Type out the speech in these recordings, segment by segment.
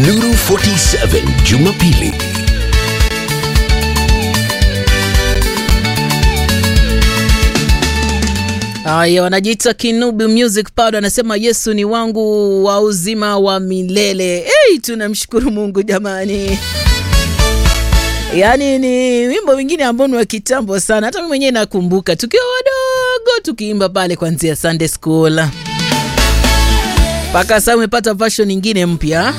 Nuru 47 Jumapili. Haya, wanajiita Kinubi Music Powder, anasema Yesu ni wangu wa uzima wa milele. Hey, tunamshukuru Mungu jamani. Yaani ni wimbo wingine ambao ni wa kitambo sana, hata mimi mwenyewe nakumbuka tukiwa wadogo tukiimba pale kuanzia Sunday school mpaka sasa umepata version nyingine mpya.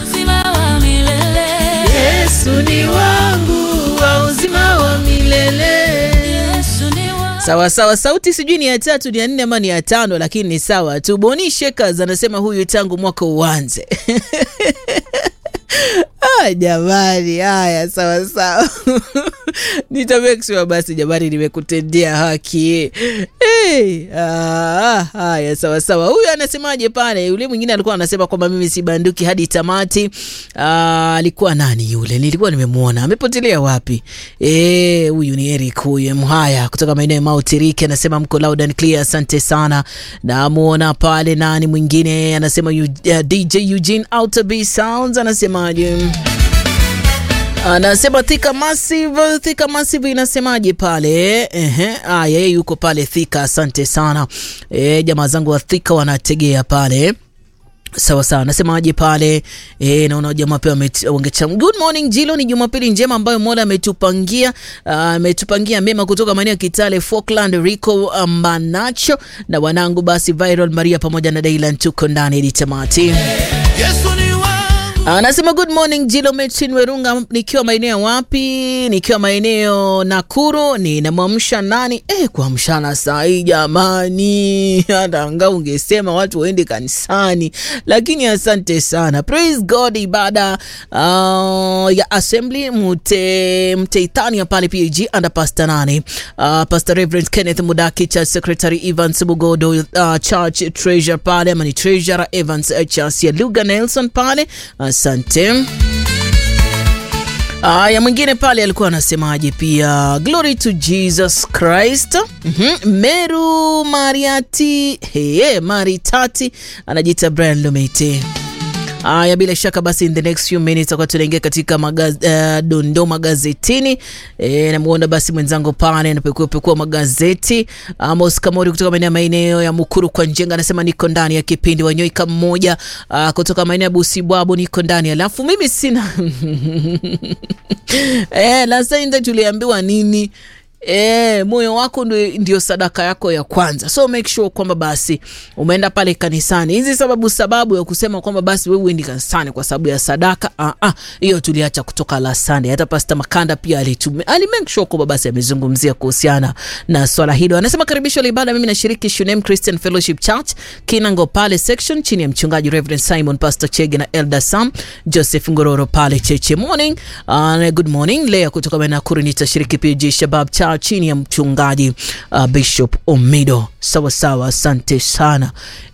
Yesu ni wangu wa uzima wa milele. Sawa sawa, sauti sijui ni ya tatu ni ya nne ama ni ya tano, lakini ni sawa tu. Boni Shekers anasema huyu tangu mwaka uanze. Ah, jamani, haya sawa sawa. Nita make sure basi jamani, nimekutendea haki. Hey, ah, haya sawa sawa. Huyu anasemaje pale? Yule mwingine alikuwa anasema kwamba mimi si banduki hadi tamati. Ah, alikuwa nani yule? Nilikuwa nimemwona. Amepotelea wapi? Eh, huyu ni Eric huyu Mhaya kutoka maeneo ya Mount Riki anasema mko loud and clear, asante sana. Namuona pale nani mwingine anasema yu, uh, DJ Eugene Outer B Sounds anasemaje? Anasema Thika Massive, Thika Massive inasemaje pale? Ehe, ah, yeye yuko pale Thika, asante sana. Eh, jamaa zangu wa Thika wanategea pale. Sawa sawa, nasemaje pale? E, naona jamaa pia wangecham. Good morning Jilo, ni Jumapili njema ambayo Mola ametupangia ametupangia mema kutoka maeneo ya Kitale, Falkland, Rico Mbanacho na wanangu basi Viral Maria pamoja na Dailan tuko ndani hadi tamati. Yesu ni wangu. Anasema good morning Jilo Metin Werunga, nikiwa maeneo wapi? Nikiwa maeneo Nakuru. Ninamwamsha nani? Eh, kuamshana saa hii jamani, hata anga ungesema watu waende kanisani, lakini asante sana. Praise God, ibada uh, ya assembly mute mteitania pale PAG under pastor nani uh, Pastor Reverend Kenneth Mudaki, Church Secretary Evans Bugodo, uh, Church Treasurer pale ama ni Treasurer Evans uh, Chasia Luga Nelson pale Asante. Aya, mwingine pale alikuwa anasemaje pia, glory to Jesus Christ. mm-hmm. Meru Mariati hey, Maritati anajiita Brian Lumete. Aya, bila shaka basi, in the next few minutes tutakuwa tunaingia katika magaz, uh, dondoo magazetini. E, namuona basi mwenzangu pale anapekua pekua magazeti. Amos Kamori kutoka maeneo maeneo ya Mukuru kwa Njenga anasema niko ndani ya kipindi. Wanyoika mmoja uh, kutoka maeneo ya Busibwabo niko ndani, alafu mimi sina eh, last time tuliambiwa nini? E, moyo wako ndio sadaka yako ya kwanza, so make sure kwamba basi umeenda pale kanisani. Hizi sababu sababu ya kusema kwamba basi wewe uendi kanisani kwa sababu ya sadaka, ah ah, hiyo tuliacha kutoka la Sunday. Hata Pastor Makanda pia alitumia ali make sure kwamba basi amezungumzia kuhusiana na swala hilo. Anasema karibisho la ibada, mimi nashiriki Shunem Christian Fellowship Church Kinango pale section chini ya mchungaji Reverend Simon Pastor Chege na Elder Sam Joseph Ngororo pale Cheche. Morning, uh, good morning. Leo kutoka Nakuru nitashiriki PG Shabab Church chini ya mchungaji uh, Bishop Omido. Sawa sawa, asante sana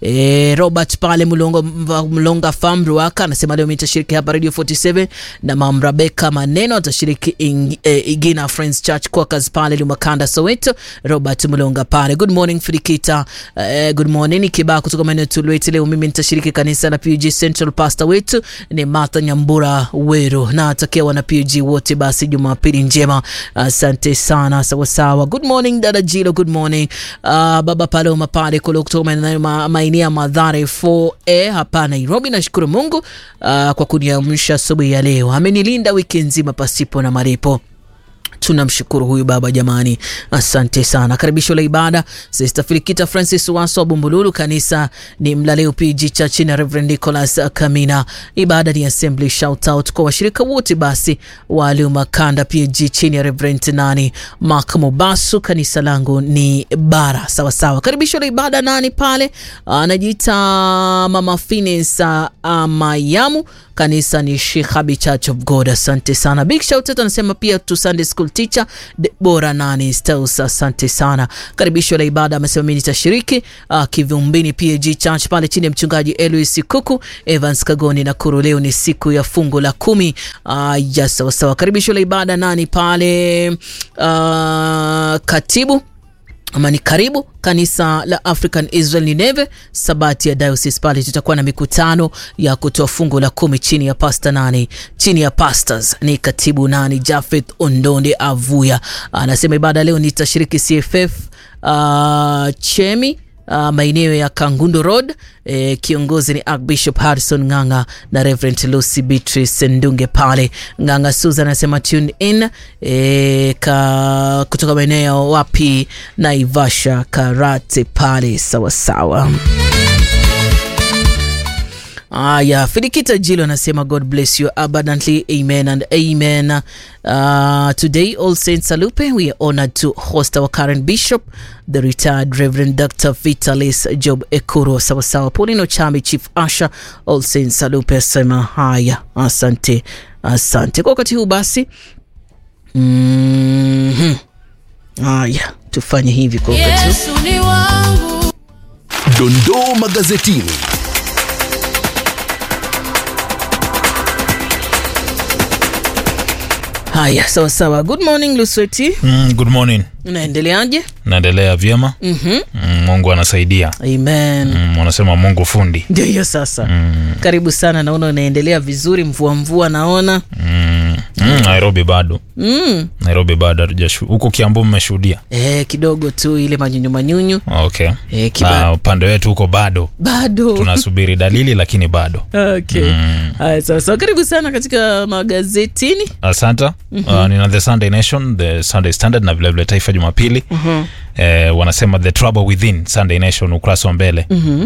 e, Robert pale Mlonga, Mlonga Farm Ruaka anasema leo nitashiriki hapa Radio 47 na Mam Rebecca Maneno atashiriki ing, e, Igina Friends Church Quakers pale Lumakanda Soweto. Robert Mlonga pale. Good morning Frikita. E, good morning Kibaa kutoka maeneo Tulweti. Leo mimi nitashiriki kanisa na PG Central Pastor wetu ni Martha Nyambura Weru na atakia wana PG wote basi Jumapili njema. Asante sana sawa sawa. Good morning dada Jilo, good morning uh, baba Paloma pale kule kutoka maeneo ya Madhare 4A hapa Nairobi. Nashukuru Mungu uh, kwa kuniamsha asubuhi ya leo, amenilinda wiki nzima pasipo na malipo. Tunamshukuru huyu baba jamani, asante sana. Karibisho la ibada Sister Filikita Francis Waso wa Bumbululu, kanisa ni Mlaleo PG Church na Reverend Nicholas Kamina. Ibada ni assembly. Shout out kwa washirika wote basi wa Makanda PG chini ya Reverend nani Mark Mobasu. Kanisa langu ni Bara, sawa sawa. Karibisho la ibada nani pale anajiita Mama Finis Mayamu, kanisa ni Shekhabi Church of God. Asante sana, big shout out. Anasema pia tu Sunday school teacher Debora nani Stels, asante sana. Karibisho la ibada amesema mimi nitashiriki uh, Kivumbini PAG Church pale chini ya mchungaji Elois Kuku Evans Kagoni na Kuru. Leo ni siku ya fungu la kumi. Uh, ya sawa sawa. Karibisho la ibada nani pale uh, katibu ama ni karibu kanisa la African Israel Nineve Sabati ya Diocese pale, tutakuwa na mikutano ya kutoa fungu la kumi chini ya pasta nani, chini ya pastors ni katibu nani, Jafeth Ondonde Avuya anasema ibada leo nitashiriki CFF uh, Chemi Uh, maeneo ya Kangundo Road eh, kiongozi ni Archbishop Harrison Ng'anga na Reverend Lucy Beatrice Ndunge pale Ng'anga. Susan anasema tune in eh, ka, kutoka maeneo wapi Naivasha Karate pale sawasawa. Aya, Fidikita Jilo anasema God bless you abundantly, amen and amen. Uh, today All Saints Salupe, we are honored to host our current bishop, the retired Reverend Dr. Vitalis Job Ekuro. Sawasawa, Paulino Chami, Chief Asha, All Saints Salupe asema haya, asante, asante kwa wakati huu basi. mm Haya, tufanye hivi kwa wakati huu. Yesu ni wangu. Dondoo magazetini. Haya, sawa sawa. Good morning Lusweti, Mm, good morning. unaendeleaje? Naendelea vyema. Mhm. Mm, Mungu anasaidia. Amen. Mm, wanasema Mungu fundi. Ndio hiyo sasa. Mm, Karibu sana, naona unaendelea vizuri. Mvua mvua naona mm, mm, Nairobi bado. mm. Nairobi bado hatujashu. Huko Kiambu mmeshuhudia? E, kidogo tu ile manyunyu manyunyu Okay. e, kiba... Na upande wetu huko bado bado tunasubiri dalili, lakini bado. okay. Haya, sawa sawa. Karibu sana katika magazetini. Asante. Uh, nina The Sunday Nation, The Sunday Standard na vilevile Taifa Jumapili. Eh, wanasema The Trouble Within, Sunday Nation ukurasa wa mbele.